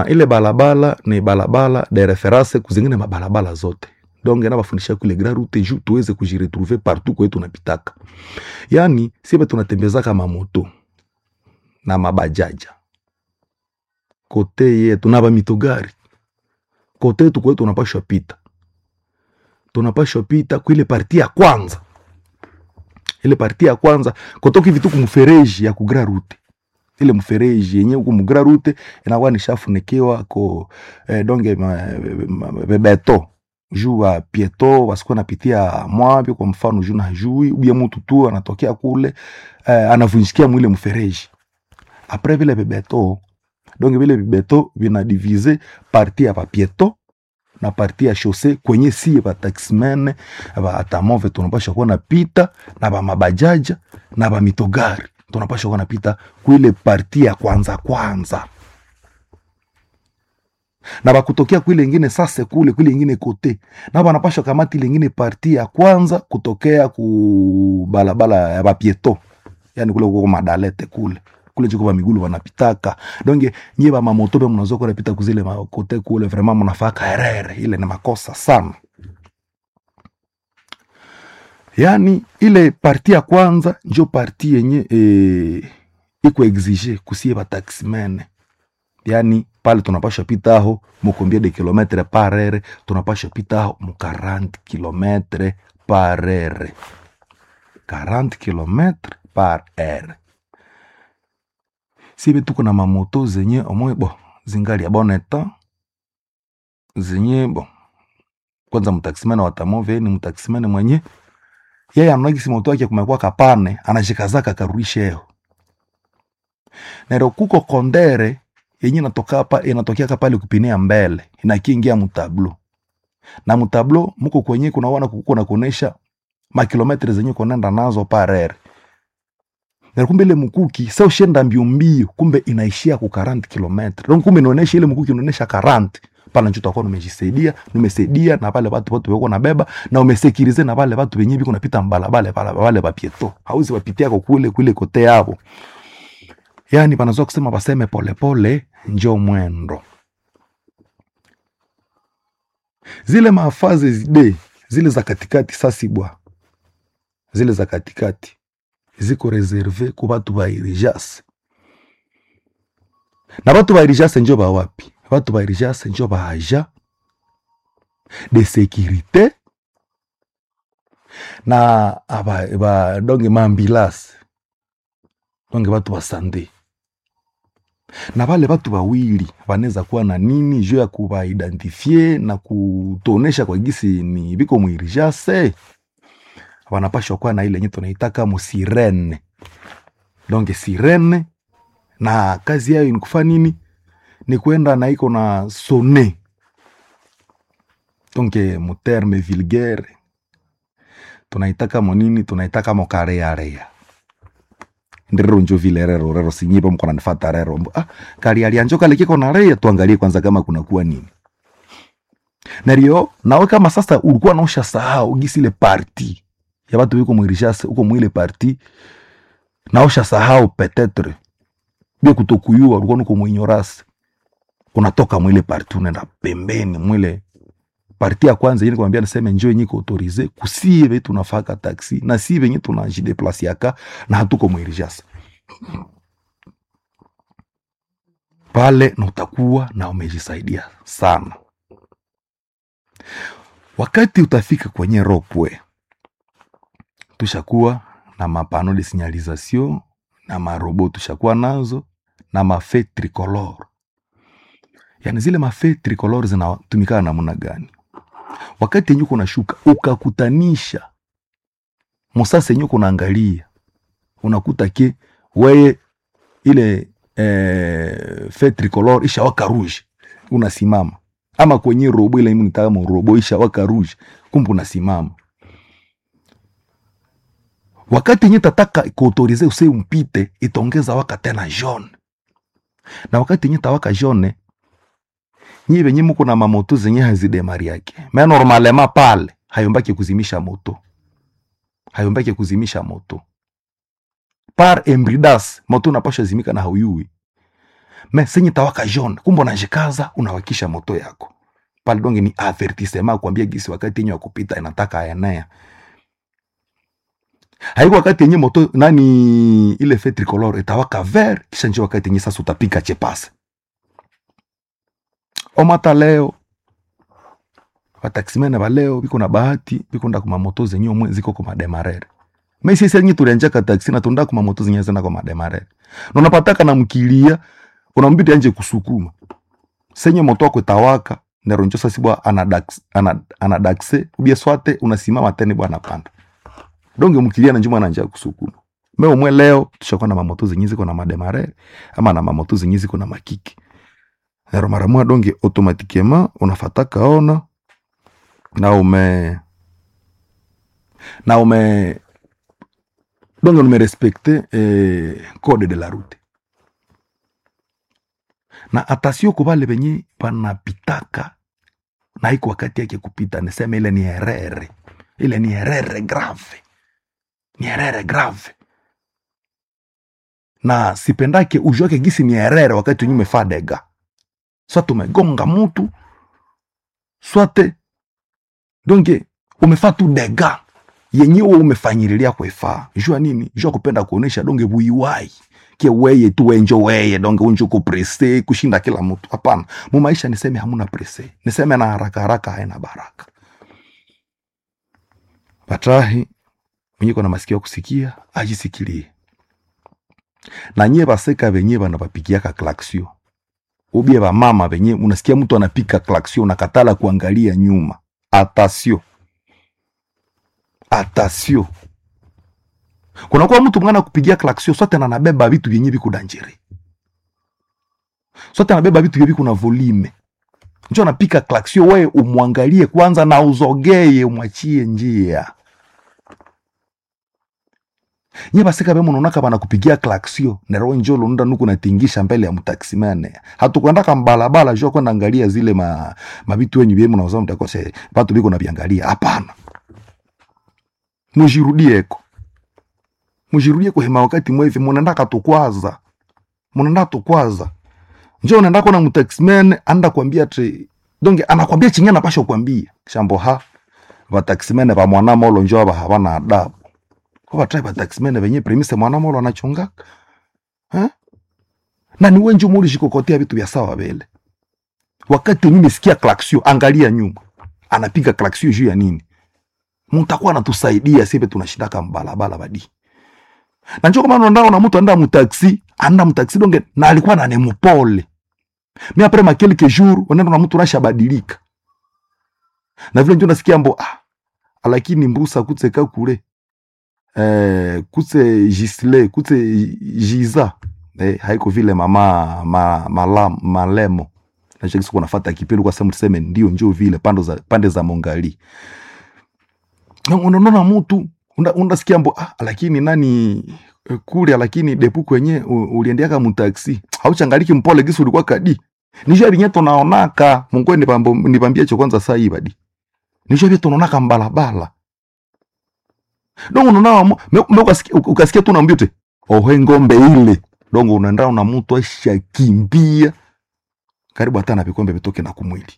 ile balabala ni balabala de reference kuzingine mabalabala zote donc nabafundisha kule grand route juu tuweze kujiretrouver partout kwetu tunapitaka yani sibe tunatembezaka mamoto na mabajaja kote yetu na bamitogari kote yetu kwetu tunapashwa pita tunapashwa pita kuile parti ya kwanza ile parti ya kwanza kotoka hivi tu kumfereji ya kugra route ile mfereji yenye huku mugra route inakuwa nishafunikiwa ko eh, donge ma, ma, ma, beto juu wa pieto wasikuwa napitia mwapi kwa mfano juu najui ubia mtu tu anatokea kule eh, anavunjikia mwile mfereji apres vile bebeto donc vile vibeto vinadivize parti ya papieto na parti ya shose kwenye sie bataximene baatamove tunapasha kuwa napita na bamabajaja na bamitogari tunapasha kuwa napita kuile parti ya kwanza kwanza na bakutokea kuile ingine sase kule kuile ingine kote na banapasha kamati ile ingine parti ya kwanza kutokea ku balabala ya bapieto yani kule kuko madalete kule kule chiko ba migulu wanapitaka donge nyie ba mamoto be mnazo kwa napita kuzile makote kule vraiment mnafaka herere ile ni makosa sana yani ile parti ya kwanza njo parti yenye e, iko exige kusie ba taximene yani pale tunapasha pita aho mukombia de kilometre par heure tunapasha pita aho mu 40 kilometre par heure 40 kilometre par heure sibe tuko na mamoto zenye omwe bo zingali ya bon etat zenye bo kwanza mtaksimene watamove ni mtaksimene mwenye yeye anagisi moto wake kumekuwa kapane anashikazaka karudisheo nero kuko kondere yenye natoka hapa inatokea pale kupinia mbele inakiingia mutablo na mutablo muko kwenye kunaona kuko na kuonesha makilometre zenye kunaenda nazo parere na kumbe ile mkuki sa ushenda mbio mbio kumbe inaishia ku 40 kilometre donc kumbe inaonesha ile mkuki inaonesha 40 pala njo utakuwa umejisaidia umesaidia na pale watu watu wako nabeba na umesekirize na pale watu wenyewe biko napita mbalabale pale wale bapieto hauzi wapitia kwa kule kule kote hapo yani panazoa kusema baseme polepole njo mwendo zile mafaze zide zile za katikati sasibwa zile za katikati ziko reserve ku batu ba irijase na batu ba irijase njo ba wapi batu ba irijase njo ba aja de sécurité na aba, ba donge maambilase donge batu ba sande na bale batu bawili banaweza kuwa na nini juu ya kubaidentifie na kutonesha kwa gisi ni biko mwirijase wanapashwa kuwa na ile yenye tunaitaka musirene donc sirene na kazi yayo ni kufa nini ni kwenda na iko na sone donc muterme vulgaire tunaitaka monini tunaitaka mokarearea ndirero njo vile rero rero sinyipe mko nanifata rero ah kali alianjo kale kiko na rea tuangalie kwanza kama kuna kuwa nini nario nawe kama sasa ulikuwa naosha sahau gisi ile parti ya batu biko mwirishase uko mwile parti naosha sahau petetre bia kutokuyua ulikuwa nuko mwinyorase unatoka mwile parti unaenda pembeni mwile parti ya kwanza yini kwambia niseme njo yenye autorize kusie be tunafaka taxi na si venye tunajideplasiaka na hatuko mwirishase pale na utakuwa na umejisaidia sana wakati utafika kwenye ropwe tushakuwa na mapano de signalisation na marobo tushakuwa nazo na mafe tricolor yani zile mafe tricolor zinatumikana namna gani wakati yenye kunashuka ukakutanisha musasa yenye kunaangalia unakuta ke weye ile eh, fe tricolor ishawaka rouge unasimama ama kwenye robo ile mnitaka robo ishawaka rouge kumbe unasimama wakati yenye tataka kuautorize use umpite itongeza waka tena jaune na wakati yenye tawaka jaune nyi venye muko na mamoto zenye hazidemari yake me normalema pale hayombaki kuzimisha moto hayombaki kuzimisha moto par embridas moto unapasha zimika na hauyui me senye tawaka jaune kumbe unajikaza unawakisha moto yako pale donge ni avertissement kuambia gisi wakati yenye wakupita inataka enea haiko wakati yenye moto nani ile fe tricolore itawaka vert kisha nje wakati yenye sasa utapika chepase omata leo vataksimene valeo viko na bahati viko nda kuma moto zenye omwe ziko kuma demarere mesi senye tulianjaka taksi na tunda kuma moto zenye zina kuma demarere na unapataka na mkilia unambidi anje kusukuma senye moto wako itawaka neronjo sasi bwa anadax ana- anadakse ubie swate unasimama tena bwana panda donge mkilia na njuma na njia kusukuma me umwe leo tushakuwa na mamoto zenye ziko na mademare ama na mamoto zenye ziko na makiki nero mara moja donge automatiquement unafataka ona na ume na ume donge umerespecte eh, code de la route na atasio kubale benye banapitaka na iko wakati yake kupita niseme ile ni herere ile ni herere grave ni herere grave na sipendake ujuake gisi ni herere wakati wenye umefaa dega swate umegonga mutu swate donge umefaa tu dega yenyewe umefanyirilia kwefaa jua nini jua kupenda kuonesha donge buiwai ke weye tu wenjo weye donge unjo kuprese kushinda kila mtu hapana mu maisha niseme hamuna prese niseme na haraka haraka haina baraka batrahi mwenye kona masikio ya kusikia ajisikilie na nyie baseka venye banabapigiaka klaksio ubie bamama venye unasikia mtu anapika klaksio unakatala kuangalia nyuma atasio atasio kunakuwa mtu mwana kupigia klaksio sote na anabeba vitu vyenye viku danjere sote anabeba vitu vyenye viku na volume njo anapika klaksio wewe umwangalie kwanza na uzogeye umwachie njia nye basika be munonaka banakupigia klaksio nero njo lunda nuku natingisha mbele ya mtaksimane hatukwendaka mbalabala jo kwenda angalia zile ma mabitu wenyu bye munauza mtakose batu biko nabiangalia hapana mujirudieko mujirudie kuhema wakati mwevi munaendaka tukwaza munaenda tukwaza njo unaenda kona mtaxman anda kwambia tre donge anakwambia chingi anapasha kuambia shambo ha vataximene va mwana molo njo ava havana adabu ko vatrai vataximene venye premise mwana molo anachungaka eh? na ni wenje muli shikokotea vitu vya sawa vele wakati wenye mesikia klaksio angalia nyuma anapiga klaksio juu ya nini mutakuwa anatusaidia sipe tunashindaka mbalabala badi na njo kama nondao na mtu anda mutaxi anda mutaxi donge na alikuwa na nemupole mi apres ma quelques jours unaenda na mtu nasha badilika na vile njo nasikia mbo ah lakini mbusa kutse kakule eh, kutse gisle kutse jiza eh, haiko vile mama ma, malam, malemo nachakisi kunafata kipindi kwa sehemu tuseme ndio njo vile pande za, pande za mongali Na unaona mutu unda- undasikia mbo ah, lakini nani eh, kule lakini depu kwenye u- uliendeaka mutaksi hauchangaliki mpole gisi ulikuwa kadi nisho vinye tunaonaka mungwe nipambo- nipambie cho kwanza saa hii badi nisho vye tunaonaka mbalabala dongo unaona mu- me- me ukasikia- uk- ukasikia tu nambio te ohe ngombe ile dongo unaenda una mutu ashakimbia karibu hata na vikombe vitoke na kumwili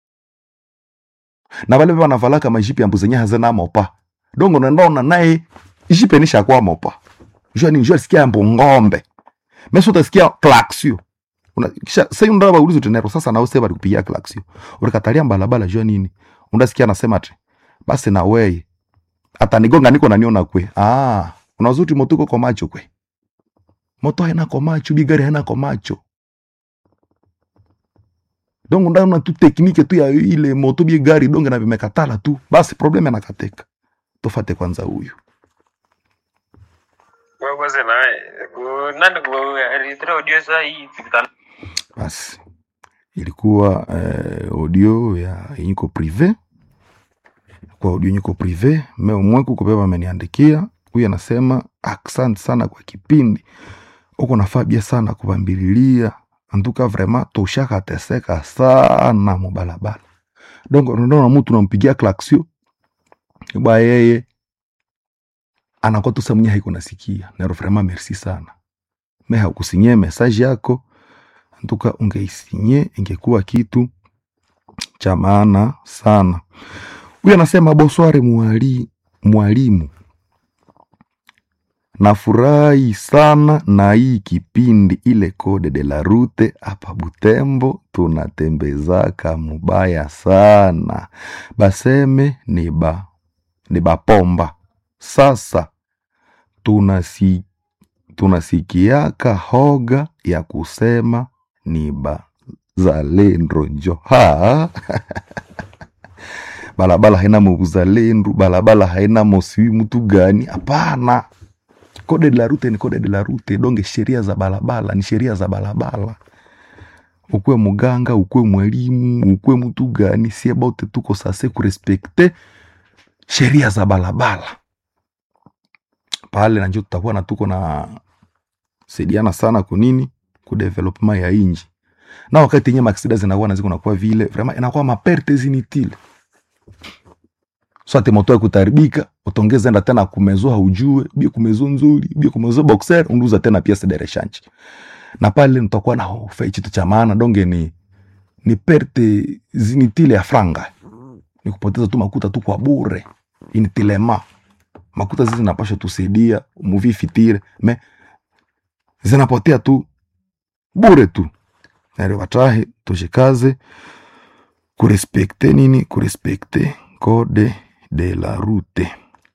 na vale vanavalaka majipi ambu zenye hazina mopa dongo unaenda una naye jipe nisha kwa mopa jua ni jua sikia ambu ngombe meso utasikia klaksio Una- kisha sai unda baulizo tenero sasa na useba kupigia klaksio ulikatalia mbalabala jua nini undasikia anasema te basi na weye atanigonga niko naniona kwe ah unazuti moto uko kwa macho kwe moto haina kwa macho bigari haina kwa macho donc ndaona tu teknike tu ya ile moto bie gari donge na vimekatala tu basi probleme anakateka tofate kwanza huyu Wewe naye ku nani ku alitoa audio saa hii tukutana basi ilikuwa eh, audio ya yenyiko prive kwa audio yenyiko prive me umweku kubeba ameniandikia huyu anasema asante sana kwa kipindi uko nafaa bia sana kubambililia antuka vrema toshakateseka sana mubalabala donc unaona mtu nampigia klaksio ba yeye anakuwa tu samnya haiko nasikia nero vrema merci sana me hakusinyie message yako ntuka ungeisinye ingekuwa kitu cha maana sana huyu anasema bosware mwali, mwalimu nafurahi sana na hii kipindi ile code de la route hapa butembo tunatembezaka mubaya sana baseme ni ba ni bapomba sasa tunasi, tunasikiaka hoga ya kusema ni bazalendo njo ha balabala haina muzalendo balabala haina mosiwi mtu gani hapana kode de la route ni kode de la route donge sheria za balabala ni sheria za balabala ukuwe muganga ukuwe mwalimu ukuwe mtu gani sie bote tuko sase kurespekte sheria za balabala pale nanjo tutakuwa na tuko na saidiana sana kunini kudevelopment ya inji na wakati yenye maksida zinakuwa na ziko nakuwa vile vraiment inakuwa maperte zinitile swate moto kutaribika utongeza enda tena kumezo haujue bie kumezo nzuri bie kumezo boxer unduza tena pièce de rechange na pale nitakuwa na hofe kitu cha maana donge ni ni perte zinitile ya franga ni kupoteza tu makuta tu kwa bure initilema makuta zizi zinapasha tusaidia muvi fitire me zinapotea tu bure tu nare watahe tushikaze kurespekte nini kurespekte code de la route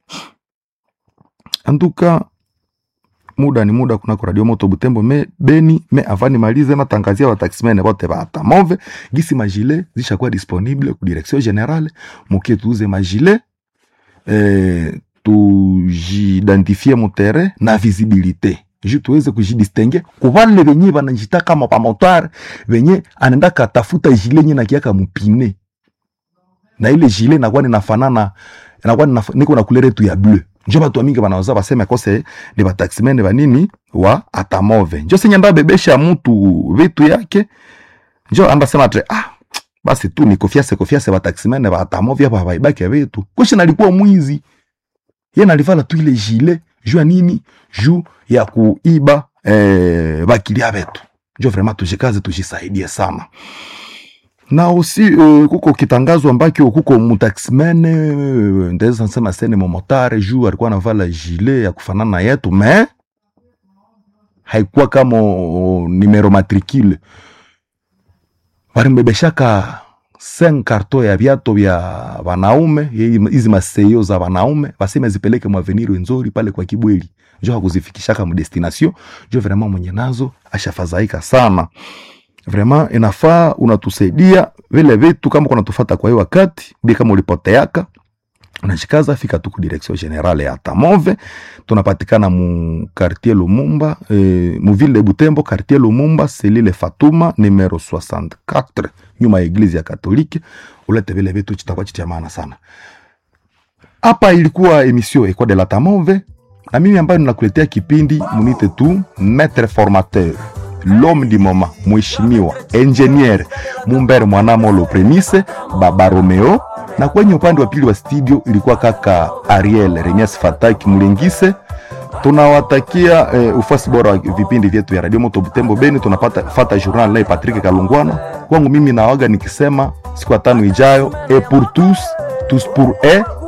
antuka muda ni muda kunako radio moto butembo me beni me avani malize natangazia wataximene bote batamove gisi magile zishakuwa disponible ku direction generale mukie tuuze magile eh, tujidentifie mutere na visibilité ju tuweze kujidistingue kuvale venye vanajita kama pamotare venye anaenda katafuta jile nye nakiaka mupine na ile jile nakuwa ninafanana nakuwa ninaf- niko na kulere tu ya bleu njo batu mingi banaweza baseme kose ni bataximene banini wa atamove njo senye nda bebesha mutu vitu yake njo andasema tre ah basi tu ni kofiase kofiase bataximene ba atamove hapa baibaki vitu kushi nalikuwa mwizi ye nalivala tu ile jile juu ya nini juu ya kuiba eh, bakilia betu njo vraiment tujikaze tujisaidie sana na aussi uh, kuko kitangazo ambakio kuko mutaximene uh, ndaweza nsema sene momotare juu alikuwa anavala jile ya kufanana na yetu me haikuwa kama uh, numero matricule walimbebeshaka 5 karto ya viato vya wanaume ye- hizi maseyo za wanaume waseme zipeleke mwaveniri nzuri pale kwa kibweli njo hakuzifikishaka mdestination njo vraiment mwenye nazo ashafadhaika sana vraiment inafaa unatusaidia vile vitu kama kunatufata kwa hiyo wakati bi kama ulipoteaka unashikaza fika tu ku direction generale ya tamove tunapatikana mu quartier lumumba eh, mu ville de butembo quartier lumumba selile fatuma numero 64 nyuma ya eglise ya katolike ulete vile vitu chitakuwa chitia maana sana hapa ilikuwa emission ekwa de la tamove na mimi ambayo ninakuletea kipindi munite tu maître formateur l'homme du moment mheshimiwa engineer mumbere mwanamolo premise baba romeo na kwenye upande wa pili wa studio ilikuwa kaka ariel remias fataki mulengise tunawatakia eh, ufasi bora wa vipindi vyetu vya radio moto butembo beni tunapata fata journal naye patrick kalungwana kwangu mimi nawaga nikisema siku ya tano ijayo e pour tous tous pour e